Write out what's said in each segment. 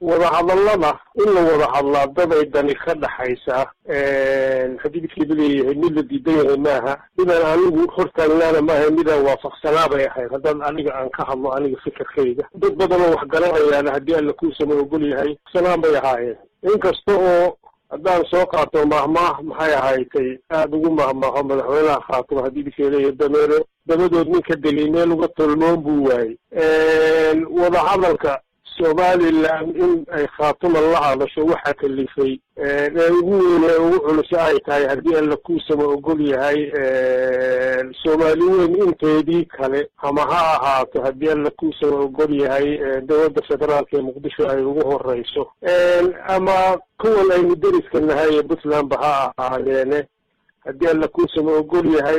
wadahadallada in la wada hadlaa dad ay dani ka dhaxaysaa xadiidkeedu leeyahay mid la diidan yahay maaha midaan anigu hortaagnaana maaha midaan waafaqsanaa bay ahayd haddaan aniga aan ka hadlo aniga fikirkayga dad badanoo wax garanayaana haddii alla kuusama ogol yahay sanaan bay ahaayeen inkasta oo haddaan soo qaato mahmaah maxay ahaydtay aada ugu mahmaaho madaxweynaha khaatimo xadiidkee leeyahay dameero dabadood ninka deli meel uga tolmoon buu waayey wadahadalka somaliland in ay khaatuma la hadasho waxaa kalifay ee ugu weyne ee ugu culuso ay tahay haddii alla kuusama ogol yahay soomaali weyn inteedii kale ama ha ahaato haddii alla kuusama ogol yahay dowladda federaalka ee muqdisho ay ugu horeyso ama kuwan aynu deriska nahay ee puntlandba ha ahaadeene haddii alla kuusama ogol yahay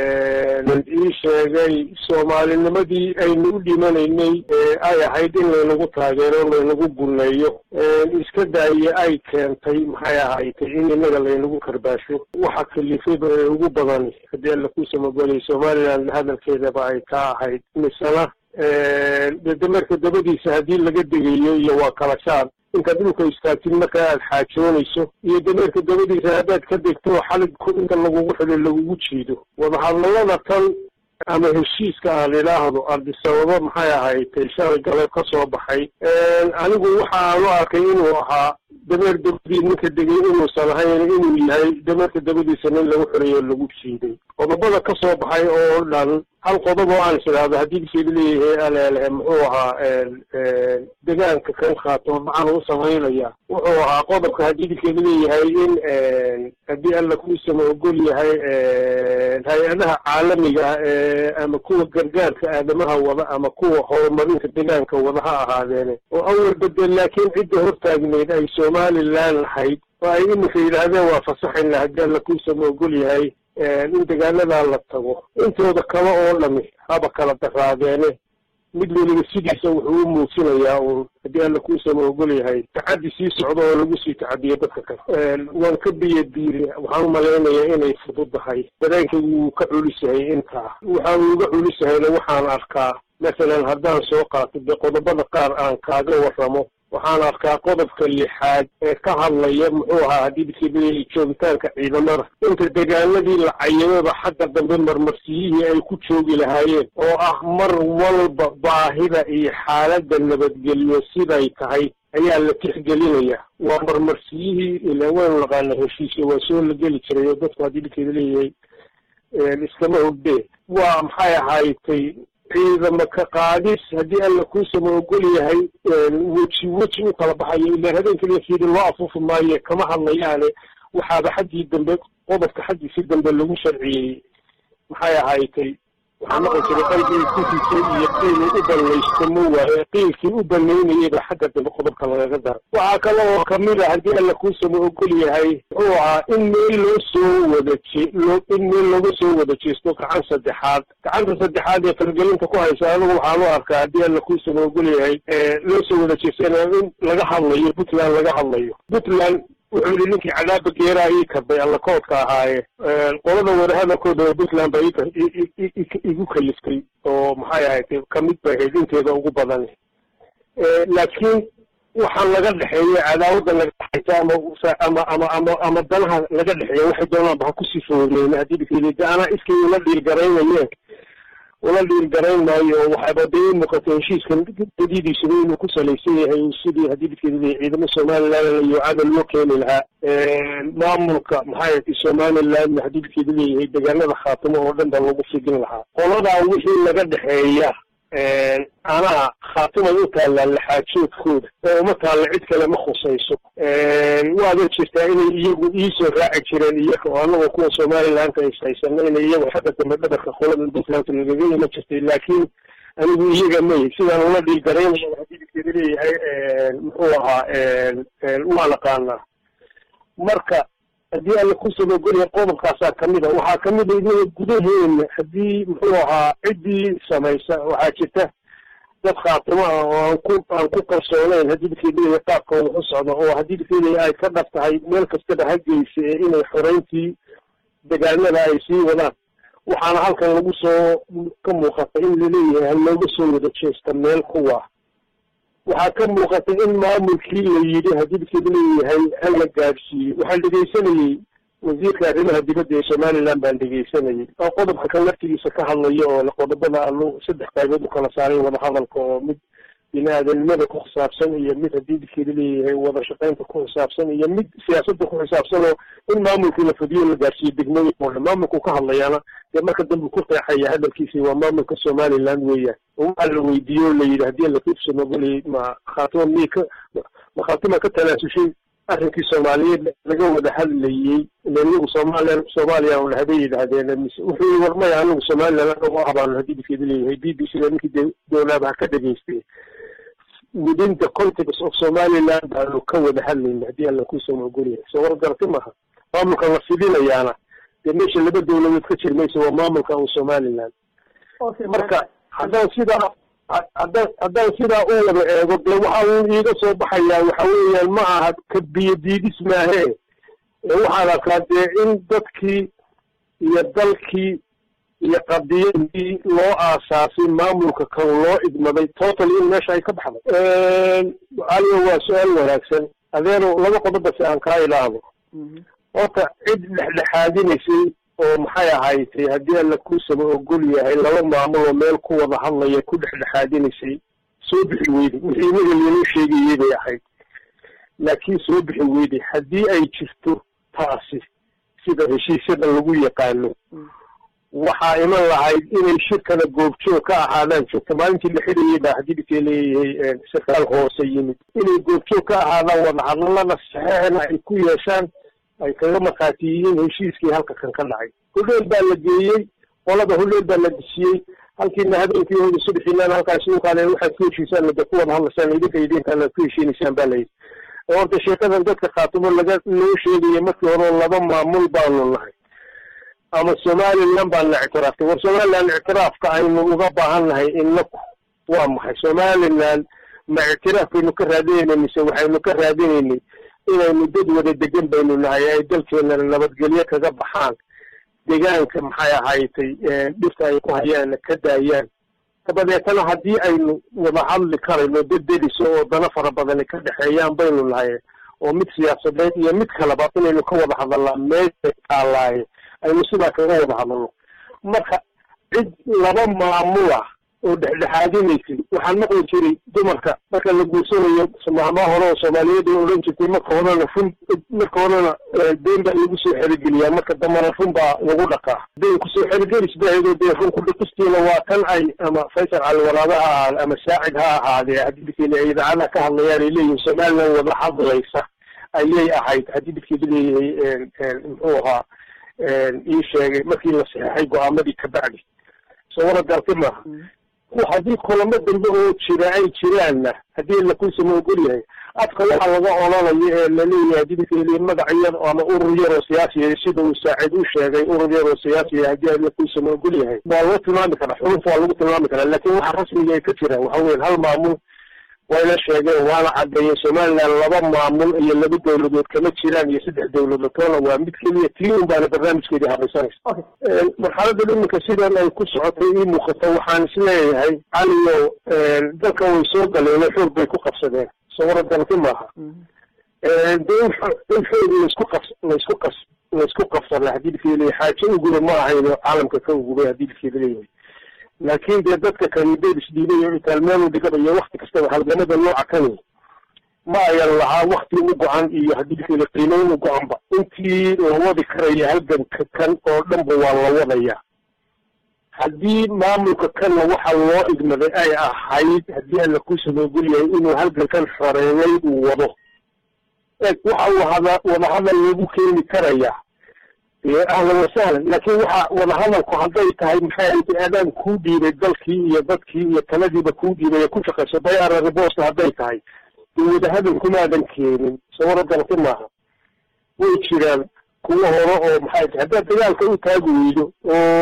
ii sheegay soomaalinimadii aynu u dhimanaynay ay ahayd in laynagu taageero laynagu guneeyo iska daaye ay keentay maxay ahaydtay in inaga laynagu karbaasho waxa kalifayba ee ugu badan haddii alla kuusama ogolyahay somaliland hadalkeedaba ay ka ahayd misena de dameerka dabadiisa haddii laga degayo iyo waa kala shaad intaad dhulka istaagtid markaa aad xaajoonayso iyo dameerka dabadiisa haddaad ka degto xalig inta lagugu xidho lagugu jiido wadahadallada tan ama heshiiska aan idhaahdo ardisababo maxay ahaydtay shalay galeeb ka soo baxay anigu waxa aanu arkay inuu ahaa dameer dabadii ninka degay inuusan ahayn inuu yahay dameerka dabadiisa nin lagu xoreeyo lagu jiiday qodobada ka soo baxay oo dhan hal qodob oo aan is idhaahdo haddii bisheeda leeyahay aleelehe muxuu ahaa degaanka kan khaatimo maxaan u samaynaya wuxuu ahaa qodobka haddii bisheeda leeyahay in haddii alla kuusama ogol yahay hay-adaha caalamiga ah ama kuwa gargaarka aadamaha wada ama kuwa horumarinta degaanka wada ha ahaadeene oo awal bedel laakiin cidda hortaagneyd ay somaliland lahayd oo ay imika yidhaahdeen waa fasaxayna haddii alla kuusama ogol yahay in degaanadaa la tago intooda kale oo dhami haba kala daraadeene mid weliba sidiisa wuxuu u muujinayaa uun haddii alla kuusama ogol yahay tacaddi sii socdo oo lagu sii tacadiyo dadka kale waan ka biyo diiri waxaan u malaynayaa inay fududahay dareenkaygu wuu ka culus yahay intaa waxa uu uga culus yahayna waxaan arkaa masalan haddaan soo qaato dee qodobada qaar aan kaaga warramo waxaan arkaa qodobka lixaad ee ka hadlaya muxuu ahaa haddii bisibili joogitaanka ciidamada inta degaanadii la cayimaba xagga dambe marmarsiyihii ay ku joogi lahaayeen oo ah mar walba baahida iyo xaaladda nabadgelyo siday tahay ayaa la tixgelinaya waa marmarsiyihii ila waynu naqaana heshiisya waa soo la geli jiray oo dadku haddii dhikeeda leeyahay iskama hogdee waa maxay ahaaytay ciidama ka qaadis haddii alla kuusama ogol yahay weji weji u kala baxayo ilaan habeenka lafidi loo afuufi maayo kama hadlayaane waxaaba xaggii dambe qodobka xaggiisi dambe lagu sharciyey maxay ahaaytay waxaa noqon jiray qalbigii kufisay iyo qiilii u banaysto ma waaye qiilkii u banaynayayba xagga dambe qodobka lagaga dara waxaa kale oo kamid a haddii alla kuusama ogol yahay muxuu ahaa in meel loo soo wada je loo in meel looga soo wada jeesto gacan saddexaad gacanta saddexaad ee fargelinta ku haysa anigu waxaan u arkaa haddii alla kuusama ogol yahay loo soo wada jeestana in laga hadlayo puntland laga hadlayo puntland wuxuu yihi ninkii cadaaba geeraa ii kabay alla koodka ahaaye qolada wadahadalkooda oo puntland baa igu kaliftay oo maxay ahayd kamid bay ahayd inteeda ugu badan laakiin waxaa laga dhexeeya cadaawadda laga dhexaysa ama ama ama ama ama danaha laga dhexeeya waxay doonaanba ha kusii foogneyn haddii dikeeda anaa iskii ula dhiirgaraynayeen ula dhiirgarayn maayo oo waxaaba dee u muuqatay heshiiskan dadidiisuba inuu ku salaysan yahay sidii haddii dikeeda ciidamo somaliland iyo cadal loo keeni lahaa maamulka maxay ahayd somalilandna haddii dikeeda leeyahay deegaanada khaatimo oo dhan ba lagu fidin lahaa qoladaa wixii laga dhexeeya anaa khaatimay u taallaan laxaajoodkooda oo uma taalla cid kale ma khusayso waada jirtaa inay iyagu iisoo raaci jireen iyaga oo anagoo kuwa somalilandka is haysano inay iyagu xagga dambe dhabarka qolada puntlandka lagaga ima jirtay laakiin anigu iyaga may sidaan ula dhiilgaraynaya hadidikeeda leeyahay muxuu ahaa waa naqaanaa marka haddii alla kusaba ogolyahay qodobkaasaa kamid a waxaa kamid a inaga gudaheena haddii muxuu ahaa ciddii samaysa waxaa jirta dad khaatimo ah oo aan ku aan ku kalsooneyn haddii dikeedaya qaabka wax u socdo oo haddii dikeedaya ay ka dhab tahay meel kastaba ha geysa ee inay xoreyntii degaanada ay sii wadaan waxaana halkan lagu soo ka muuqata in laleeyahay ha looga soo wada jeesta meel kuwa waxaa ka muuqata in maamulkii la yidhi hadibkeedu leeyahay hala gaadhsiiyo waxaan dhegaysanayey wasiirka arrimaha dibadda ee somaliland baan dhegaysanayay oo qodobka kan laftigiisa ka hadlayo oo qodobada alu saddex qaybood u kala saaray wadahadalka oo mid bini-aadanimada ku xisaabsan iyo mid haddii didkeeda leeyahay wada shaqaynta ku xisaabsan iyo mid siyaasadda ku xisaabsan oo in maamulkii la fadiyo la gaarsiiyo degmooyin oo dhan maamulku ka hadlayaana dee marka dambe ku qeexaya hadalkiisi waa maamulka somaliland weeyaan oo waxaa la weydiiye o la yidhi haddii lakufsanogolay ma khaatimo miy ka ma khaatima ka tanaasushay arrinkii soomaaliyeed laga wada hadlayey ilan iyagu soomaaliya soomaaliya un haday yidhaahdeen mise wuxuu yii war maya anagu somaliland anagu abaanu haddii didkeeda leeyahay b b c da ninkii dowlaaba ha ka dhageystay within the context of somaliland baanu ka wada hadlayna haddii alla kuusama ogolyahay soo war garti maaha maamulka la fidinayaana dee meesha laba dowladood ka jir maysa waa maamulka un somaliland marka haddaan sidaa haddaan haddaan sidaa u wada eego dee waxa uu iiga soo baxayaa waxa weeyaan ma aha ka biyo diidis maahee waxaan arkaa dee in dadkii iyo dalkii iyo qadiyadii loo aasaasay maamulka kan loo idmaday total in meesha ay ka baxday aligo waa su-aal wanaagsan adeero laba qodobase aan kaa ilaahdo horta cid dhexdhexaadinaysay oo maxay ahaydtay haddii alla kuusaba ogol yahay laba maamul oo meel ku wada hadlaya ku dhexdhexaadinaysay soo bixi weyday wixii inaga lainoo sheegayay bay ahayd laakiin soo bixi weyday haddii ay jirto taasi sida heshiisyada lagu yaqaano waxaa iman lahayd inay shirkana goobjoog ka ahaadaan joogta maalintii la xidhayay baa haddii dhikee leeyahay sarkaal hoose yimid inay goobjoog ka ahaadaan wadahadalada saxeexna ay ku yeeshaan ay kaga markhaati yihiin heshiiskii halka kan ka dhacay hudheel baa la geeyey qolada hudheel baa la dhisiyey halkiina habeenkii hooda subaxiinaan halkaas ukaale waxaad ku heshiisaan de ku wada hadlaysaan idinka idinkaan aad ku heshiinaysaan baa layidhi horta sheekadan dadka khaatimo laga loo sheegaya markii hore laba maamul baanu nahay ama somaliland baan la ictiraaftay war somaliland ictiraafka aynu uga baahan nahay inaku waa maxay somaliland ma ictiraaf baynu ka raadinayna mise waxaynu ka raadinaynay inaynu dad wada degan baynu nahay ay dalkeenana nabadgelyo kaga baxaan deegaanka maxay ahaydtay dhirta ay ku hayaanna ka daayaan dabadeetana haddii aynu wada hadli karayno dad deliso oo dana fara badani ka dhexeeyaan baynu nahay oo mid siyaasadeed iyo mid kaleba inaynu ka wada hadalnaa meesha taalaaye aynu sidaa kaga wada hadalno marka cid laba maamula oo dhexdhexaadinaysay waxaan maqli jiray dumarka marka la guursanayo mahmaa hore oo soomaaliyeed ay odhan jirtay marka horena run marka horena deen baa lagu soo xerigeliyaa marka dambana run baa lagu dhaqaa deen kusoo xerigelis baheedoo dee run kudhiqistiina waa kan ay ama faysal calwalaada ha ahaade ama saacid ha ahaadee haddii dadkeena ay idaacadaha ka hadlayaan ay leeyihin somaliland wada hadlaysa ayay ahayd haddii dadkeeda leeyahay muxuu ahaa ii sheegay markii la saxeexay go-aamadii kabacdi soo wara garti maaha haddii kulamo dambe oo jira ay jiraanna haddii lakuusama ogol yahay afka waxaa laga olanayo ee laleeyahay haddii dadkeli magac yar ama urur yar oo siyaasiya sida uu saacid u sheegay urur yar oo siyaasiya haddii lakuusama ogol yahay waa loo tilmaami karaa xuruf waa lagu tilmaami karaa laakin waxa rasmiga ay ka jiraan waxa weyan hal maamul wayna sheegeen waana caddeeyeen somaliland laba maamul iyo laba dowladood kama jiraan iyo saddex dowladood toona waa mid keliya tii un baana barnaamijkeedii habaysanaysa marxaladan iminka sidan ay ku socotay ii muuqato waxaan isleeyahay caliyo dalka way soo galeen oo xoog bay ku qabsadeen sawara dalki maaha de in xoog laisku qab laisku qas laisku qabsana haddii dadkeeda leeyahay xaajo uguba ma ahayno caalamka ka ugubay haddii dadkeeda leeyahay laakin dee dadka kani dad isdhiibay oo itaalmeel u dhiganayo wakti kastaba halgamada nooca kani ma ayan lahaa wakti u go-an iyo haddii dadkeeda qiimeyn u go-anba intii la wadi karaya halganka kan oo dhanba waa la wadaya haddii maamulka kanna waxa loo idmaday ay ahayd haddii alla kuusama ogol yahay inuu halgankan xoreeyay uu wado eeg waxa uu hada wadahadal lagu keeni karaya ahlan wasahlan laakin waxa wadahadalku hadday tahay maxay aadaan kuu dhiibay dalkii iyo dadkii iyo taladiiba kuu dhiibay ee ku shaqayso bayara ribosta hadday tahay dee wadahadal kumaadan keenin sawara dalki maaha way jiraan kuwa hore oo maxay tahay haddaad dagaalka u taagi weydo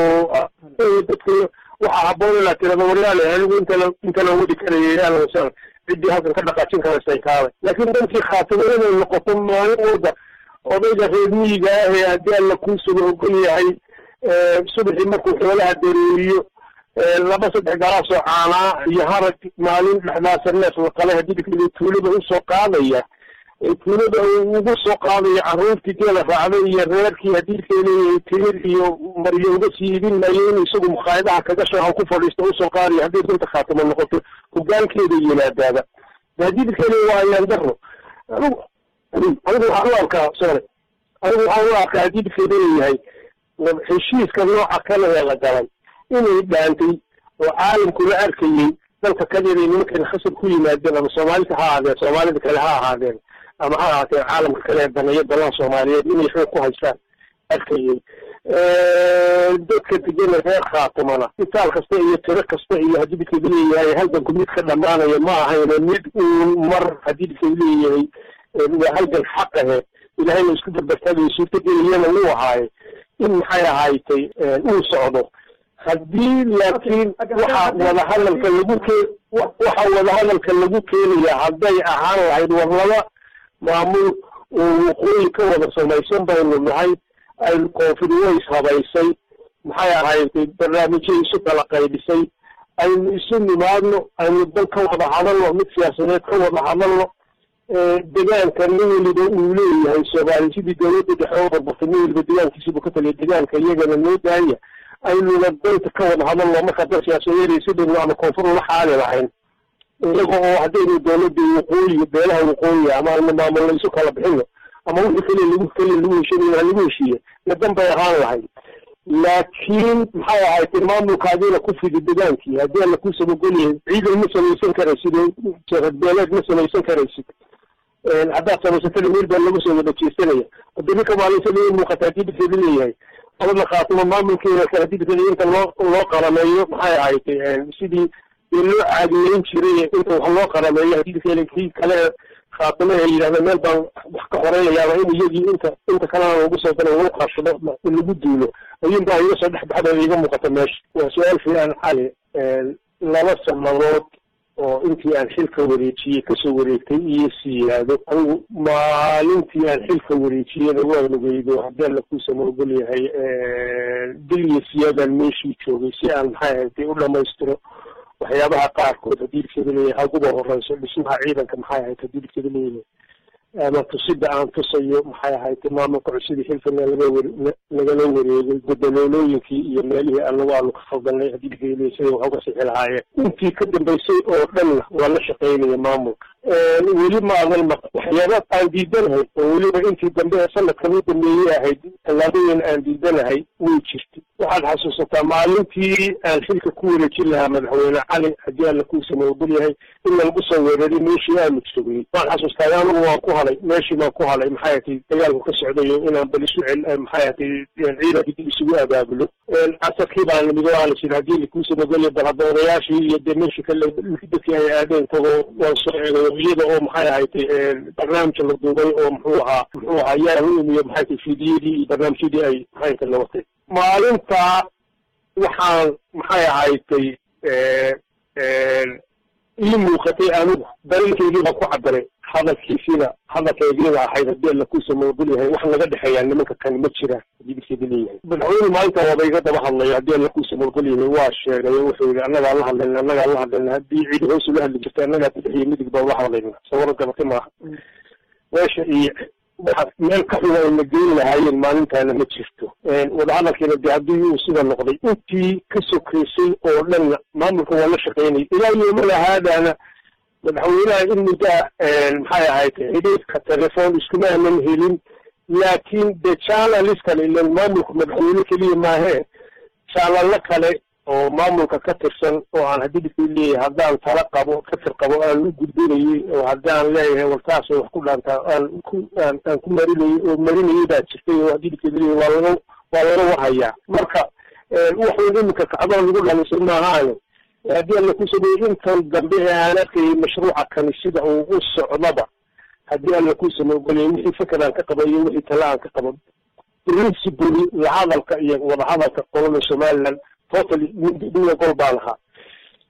oo dadka waxaa haboon inaad tirada waryaale anigu intala intala wadi karaya ahlan wasahlan ciddii halkan ka dhaqaajin karaysay kaalay laakin dankii khaatimo inay noqoto maalin walba odayga reer miyiga ah ee haddii alla kuusuga ogol yahay subaxii markuu xoolaha dareeriyo laba saddex galaasoo caanaa iyo harag maalin dhexdaasa neef laqale hadidikada tuulada usoo qaadaya tuulada ugu soo qaadaya caruurtii geela raacday iyo reerkii hadidkeeda timir iyo maryo uga sii ibin maayo inuu isagu mukhaayadaha kaga shaahan ku fadhiisto usoo qaadaya haddii runta khaatimo noqoto hogaankeeda yimaadaaba hadidkeeda waa ayaan daro anigu anigu waxaan u arkaa sorry anigu waxaan u arkaa hadidkeeda leeyahay heshiiska nooca kale ee la galay inay dhaantay oo caalamkuna arkayey dalka kadeeday nimankan khasab ku yimaadeen ama soomaalida ha ahaadeen soomaalida kale ha ahaadeen ama ha ahaateen caalamka kale ee daneeyo dalaha soomaaliyeed inay xoog ku haystaan arkayey dadka degana reer khaatimana itaal kasta iyo tiro kasta iyo haddii didkeedu leeyahay halganku mid ka dhamaanaya ma ahayne mid uun mar haddii didkeedu leeyahay waa halgan xaq ahe ilahayna isku barbartaagayo suurtageliyana wuu ahaaye in maxay ahaaytay uu socdo haddii laakiin waxa wadahadalka lagu ke waxa wadahadalka lagu keenaya hadday ahaan lahayd war laba maamul oo waqooyi ka wada samaysan baynu nahay aynu koonfur ways habaysay maxay ahaydtay barnaamijyo isu kala qaybisay aynu isu nimaadno aynu dal ka wada hadalno mid siyaasadeed ka wada hadalno degaanka nin weliba uu leeyahay soomaali sidii dawladda dhexe oo barbartay nin weliba degaankiisibu ka taliya degaanka iyagana noo daaya aynuna danta ka wada hadalno markaa dal siyaasadeed sidaynu ama koonfur la xaali lahayn iyaga oo haddaynu dawladda waqooyi beelaha waqooyi ama aynu maamulno isu kala bixino ama wixii kale lagu kale lagu heshiinayo ha lagu heshiiye nadan bay ahaan lahayd laakiin maxay ahayd maamulkaadiina ku fidi degaankii haddii alla ku sabagolyahay ciidan ma samaysan karaysid beeleed ma samaysan karaysid haddaad samaysatana meel baa lagu soo wada jeesanaya wadamika maalintada i muuqata haddii didkeeda leeyahay qolada khaatimo maamulkeeda kale haddii didkeeda inta loo loo qarameeyo maxay ahayd sidii dee loo caadiyeyn jiray inta wax loo qarameeyo haddii didkeeda kii kale khaatimo ay yidhahda meel baan wax ka horeynayaaba in iyagii inta inta kalena lagu soo dara lagu qaashado lagu duulo ayuun baa iga soo dhex baxda iga muuqata meesha waa su-aal fiican xali laba sanadood oo intii aan xilka wareejiyey kasoo wareegtay iyo siyaado anigu maalintii aan xilka wareejiyena waan ogeydo haddii alla kuusama ogol yahay dil iyo siyaadaan meeshii joogay si aan maxay ahayd u dhamaystiro waxyaabaha qaarkood haddii didkeeda leeyahay haguba horeyso dhismaha ciidanka maxay ahayd haddii didkeeda leeyahay ama tusida aan tusayo maxay ahayd maamulka cusidii xilkana laga wer lagala wareegay gudaloolooyinkii iyo meelihii alla waanu ka khaldanay haddii didkeeda siday wax uga sixi lahaayeen intii ka dambaysay oo dhanna waa la shaqaynaya maamulka weli ma adan ma waxyaaba aan diidanahay oo weliba intii dambe ee sanadkan u dambeeyey ahayd tallaabooyin aan diidanahay way jirtay waxaad xasuusataa maalintii aan xilka ku wareejin lahaa madaxweyne cali haddii alla kuusama ogol yahay in lagu soo weeraray meeshii aanu joogay waan xasuustaa anigu waan ku halay meeshii baan ku halay maxay ahatay dagaalku ka socdayo inaan bal isu cel maxay ahatay ciidankii dib isugu abaabulo casarkii baan nimid oo aan jir haddii lakuusama ogol yahay bal hadda odayaashii iyo dee meeshii kale dadkii ay aadeen tagoo waan soo eegay iyada oo maxay ahatay barnaamij la duubay oo muxuu ahaa muxuu ahaa yaa u imiyo maxay tahay fiidiyadii iyo barnaamijyadii ay maxay tahay lawatay maalintaa waxaan maxay ahaydtay ii muuqatay anigu dareenkeygii baan ku cabiray hadalkiisiina hadalkaygiina ahayd haddii alla kuusama ogol yahay wax naga dhexeeyaa nimanka kani ma jiraan haddii didkeeda leeyahay madaxweyne maalinta waaba iga daba hadlaya haddii alla kuusama ogol yahay waa sheegay oo wuxuu yidhi annagaa la hadlayna annagaa la hadlayna haddii cidi hoos ula hadli jirta annagaa bidix iyo midig baan la hadlayna sawaro gabati maaha meesha iyo waxaa meel ka xun ay na geyn lahaayeen maalintaana ma jirto wadahadalkiina de haddii uu sida noqday intii ka sokaysay oo dhanna maamulka waa la shaqaynayay ilaa yoomana haadaana madaxweynaha in muddaa maxay ahayd xidhiidka telefoon iskuma anan helin laakiin de channels kale ilan maamulka madaxweyne keliya maahee channelo kale oo maamulka ka tirsan oo aan haddii didkii leeyahay haddaan tala qabo katir qabo aan u gudbinayay oo haddaan leeyahay wartaasay wax ku dhaantaa aan ku aan aan ku marinayay oo marinayay baa jirtay oo haddii didkii leeyahay waa laga waa laga warhayaa marka waxuun iminka kacdoon lagu dhalisay maahaane haddii alla ku sameeyey intan dambe ee aan arkayay mashruuca kani sida uu u socdaba haddii alla ku samey ogolyahay wixii fikir aan ka qaba iyo wixii tala aan ka qaba principally lahadalka iyo wadahadalka qolada somaliland totally niya gol baan ahaa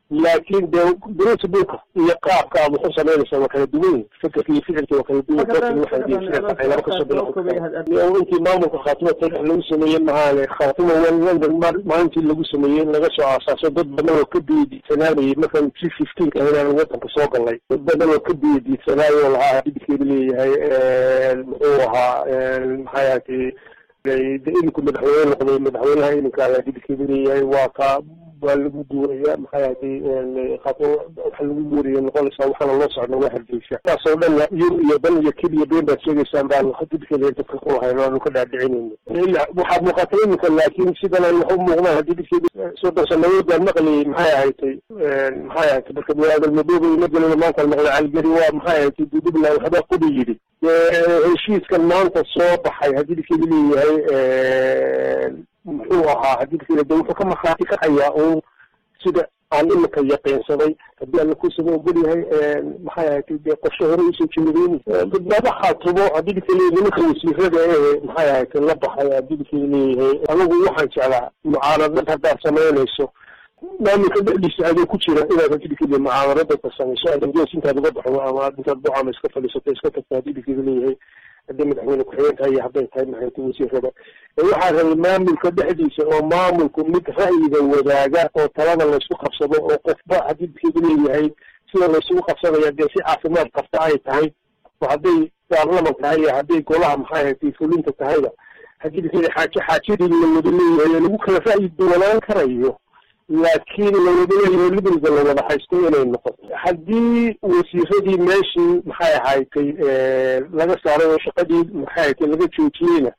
laakiin de principleka iyo qaabka aad waxu samaynaysaa waa kala duwan yihin fikirka iyo ficilka waa kala duwan laba kasoo bilo intii maamulka khaatimo talex lagu sameeyey mahaane khaatimo london maalintii lagu sameeyey laga soo aasaaso dad badan oo ka biyadiidsanaanayay markaan g fifteenka inaan wadanka soo galnay dad badan oo ka biyadiidsanaayo lahaa hadidkeedu leeyahay muxuu ahaa maxay ahatay de iminku madaxweyne noqday madaxweynaha iminka hadidkeedu leeyahay waa ka waa lagu guuraya maxay ahatay waxa lagu guuraya noqonaysaa waxaana loo socda waa hargeysa taasoo dhanna yur iyo dan iyo kib iyo been baad sheegaysaan baan hadidkeeda dadka ku lahayn aanu ka dhaadhicinayno waxaad muuqata iminka laakiin sidan aan wax u muuqdaan hadidkeeda soddon sanadood baan maqlayay maxay ahatay maxay ahatay marka biniaadam madooba ima gelina maanta maqlay caligeri waa maxay ahatay dudubla waxbaa qubi yidhi heshiiskan maanta soo baxay hadidkeedu leeyahay muxuu ahaa hadidkeeda de wuxuu ka markhaati kacayaa un sida aan imika yaqiinsaday haddii alla kusama ogol yahay maxay ahatay de qorshe hore usoo jeedeyni badbaado khaatumo hadidka leeyahay nimanka wasiirada ee maxay ahatay la baxay hadidkeeda leeyahay anagu waxaan jeclaa mucaaradad haddaad samaynayso maamulka dhexdiisa adoo ku jira inaad hadidkeeda mucaaradada samayso adangees intaad uga baxdo ama aad intaad bucama iska fadhiisato iska tagto hadidkeeda leeyahay hadday madaxweyne ku-xigeen tahay iyo hadday tahay maxayta wasiirada waxaa rabay maamulka dhexdiisa oo maamulku mid ra'yiga wadaaga oo talada laysku qabsado oo qofba hadidkeedu leeyahay sida laysugu qabsanaya dee si caafimaad qabta ay tahay oo hadday baarlaman tahay iyo hadday golaha maxay ahatay fulinta tahayba hadidkeeda xaaje xaajadii la wada leeyahay oo lagu kala ra'yi duwanaan karayo laakiin lawada leeyahay liberalka la wada haysto inay noqoto haddii wasiiradii meeshii maxay ahaaytay laga saaray oo shaqadii maxay ahatay laga joojiyeyna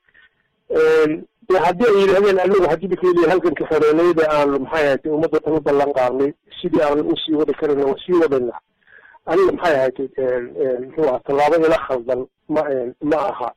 de haddii ay yidhahdeen anagu hadidkeedii halganka xoreeneyda aan maxay ahatay ummadda tala ballan qaadnay sidii aan usii wadi karayna waa sii wadayna aniga maxay ahatay muxuu aha tallaabo ila khaldan ma ma aha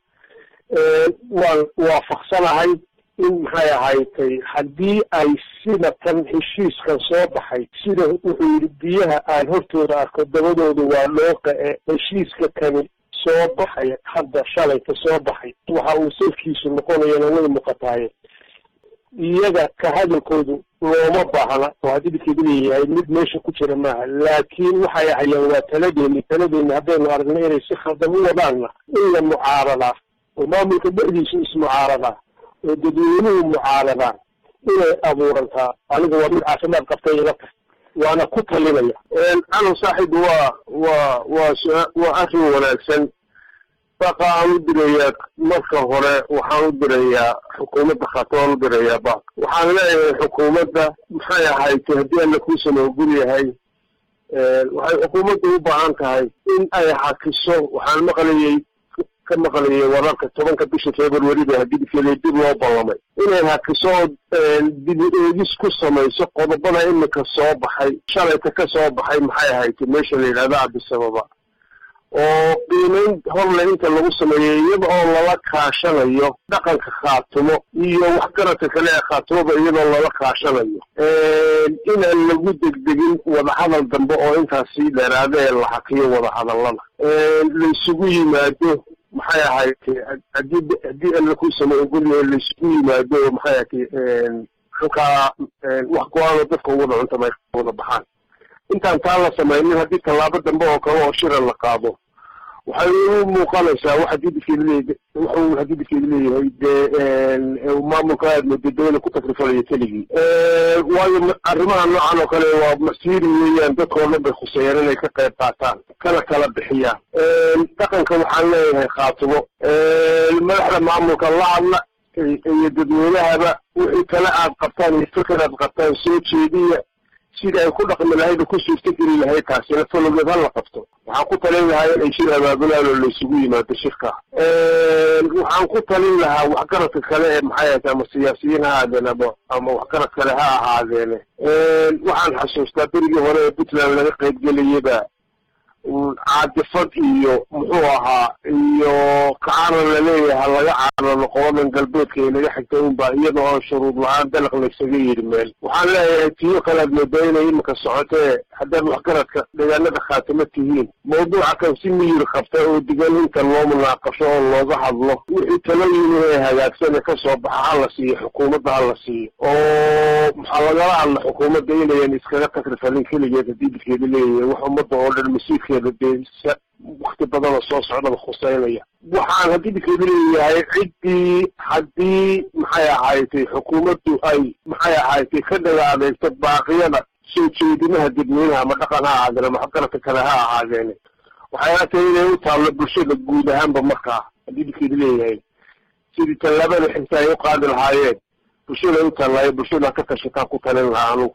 waan waafaqsanahay in maxay ahaaytay haddii ay sida tan heshiiskan soo baxay sida wuxuu yidhi biyaha aan hortooda arko dabadooda waa dhooqa e heshiiska kani soo baxay hadda shalayka soo baxay waxa uu salkiisu noqonayana way muuqataaye iyaga ka hadalkoodu looma baahna oo hadidkeedu leeyahay mid meesha ku jira maaha laakiin waxay hayaan waa taladeeni taladeeni haddaynu aragno inay si khaldan u wadaanna in la mucaaradaa oo maamulka dhexdiisu ismucaaradaa oo dadweynuhu mucaaradaan inay abuurantaa aniga waa mid caafimaad qabtay ila tahay waana ku talinaya calow saaxiib waa waa waa waa arrin wanaagsan baqa aan u dirayaa marka hore waxaan u dirayaa xukuumadda khaatooan u dirayaa baq waxaan leeyahay xukuumadda maxay ahaytay haddii alla kuusana ogol yahay waxay xukuumadda u baahan tahay in ay hakiso waxaan maqlayay ka maqlayay wararka tobanka bisha february ba hadidkeeda dib loo ballamay inay hakiso dib eegis ku samayso qodobada imika soo baxay shalayta ka soo baxay maxay ahaytay meesha la yidhahda cabdisababa oo qiimeyn horle inta lagu sameeyey iyada oo lala kaashanayo dhaqanka khaatumo iyo waxgaradka kale ee khaatumoba iyadoo lala kaashanayo inaan lagu degdegin wadahadal dambe oo intaasi dheeraada ee la hakiyo wadahadallada laysugu yimaado maxay ahaydtay haddii haddii alla kuusama ogolyahay laysugu yimaado oo maxay ahatay halkaa wax go-aano dadka wada cuntama wada baxaan intaan taa la samaynin haddii tallaabo dambe oo kale oo shira la qaado waxay u muuqanaysaa wax hadidkeeda leeya waxuu hadidkeeda leeyahay dee maamulka aad moodo dawla ku takrifalaya keligii waayo arrimaha noocan oo kale waa masiiri weeyaan dadkao dhan bay khuseeyaan inay ka qayb qaataan kana kala bixiyaan dhaqanka waxaan leeyahay khaatumo madaxda maamulka la hadla iyo dadweynahaba wixii kale aad qabtaan iyo fikir aad qabtaan soo jeediya sida ay ku dhaqmi lahayd oo ku suurtogeli lahayd taasina falogeed ha la qabto waxaan ku talin lahaa inay shir abaabulaan oo laysugu yimaado shirka waxaan ku talin lahaa waxgaradka kale ee maxay ahayd ama siyaasiyiin ha ahaadeen ama ama waxgarad kale ha ahaadeene waxaan xasuustaa berigii hore ee puntland laga qaybgelayaba caadifad iyo muxuu ahaa iyo kacaana laleeyaha laga caanano qoladan galbeedka ee naga xigtay unba iyada oo shuruud la-aan dalaq laysaga yidhi meel waxaan leeyahay tiyo kalead moodaa inay iminka socotee haddaad waxgaradka deegaanada khaatimo tihiin mawduuca kan si miyir qabta oo digan inta loo munaaqasho oo looga hadlo wixii talooyin ee hagaagsan ee kasoo baxa hala siiyo xukuumadda hala siiyo oo maxaa lagala hadla xukuumadda inayan iskaga takrifalin keligeed haddii bidkeeda leeyahay wax ummadda oo dhan masiirkeeda dee wakti badana soo socdaba khuseynaya waxaan haddii bidkeeda leeyahay ciddii haddii maxay ahaaytay xukuumaddu ay maxay ahaaytay ka dhaga adeegto baaqiyada soo jeedimaha dadweynaha ama dhaqan ha ahaadeen ama waxgaradka kale ha ahaadeen waxay la tahay inay u taallo bulshada guud ahaanba markaa haddii bidkeeda leeyahay sidii tallaabada xigta ay u qaadi lahaayeen bulshada u taallaayo bulshada ka tashataan ku talin lahaa anugu